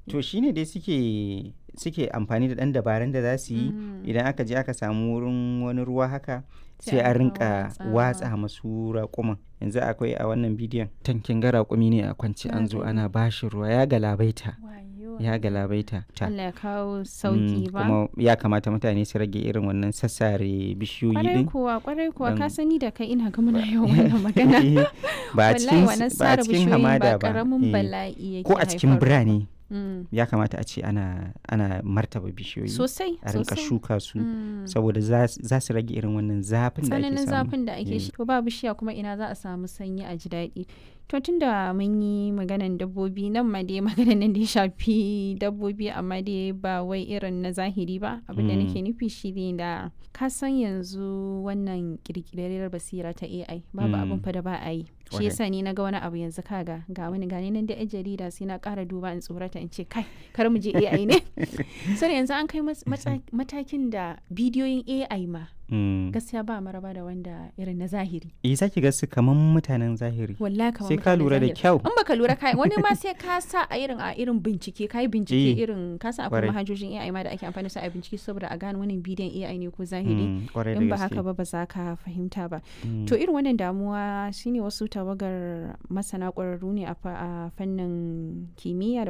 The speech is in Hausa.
to shine dai suke suke amfani da ɗan dabarun da za su yi Mm. idan aka je aka samu wurin wani ruwa haka Sai sai a a rinka watsa. watsa masu raƙuman yanzu akwai a wannan bidiyon tankin ga raƙumi ne a kwance an zo Na ana bashi ruwa ya galabaita Wayo. ya galabaita ta Allah ya kawo Mm, sauki ba kuma ya kamata mutane su rage irin wannan sassare bishiyoyi kwarai din kuwa kwarai kuwa ka Dan- sani da kai ina ga muna yawan wannan magana ba a wallahi cikin wannan ba a sare cikin bishiyoyi hamada ba ba karamin eh. bala'i yake ko a cikin haifarwa. birane Mm. ya kamata a ce ana ana martaba bishiyoyi sosai a rinka sosai. shuka su Mm. saboda za za su rage irin wannan zafin da ake tsananin samu zafin da ake Eh. shi to ba bishiya kuma ina za a samu sanyi a ji daɗi to tunda mun yi maganan dabbobi nan ma dai maganan nan da ya shafi dabbobi amma dai ba wai irin na zahiri ba abin da Mm. nake nufi shi ne da ka san yanzu wannan kirkirar basira ta AI babu Mm. abin fa da ba a yi shi Kwarai. yasa ni na ga wani abu yanzu kaga ga wani gani nan da yan jarida sai na ƙara duba in tsorata in ce kai kar mu je AI ne sai yanzu an kai mas- matsa- matakin da bidiyoyin AI ma Mm. gaskiya ba maraba da wanda irin na zahiri eh zaki ga su kaman mutanen zahiri wallahi kamar sai ka mutanen lura da zahiri. kyau in baka lura kai wani ma sai ka sa a irin a irin bincike kai bincike Eh, irin ka san akwai kwarai. manhajojin AI ma da ake amfani da su a bincike saboda a gane wannan bidiyon AI ne ko zahiri Mm, kwarai da in ba gaske. haka ba ba za ka fahimta ba Mm. to irin wannan damuwa shine wasu tawagar masana ƙwararru ne a fa- a fannin kimiyya da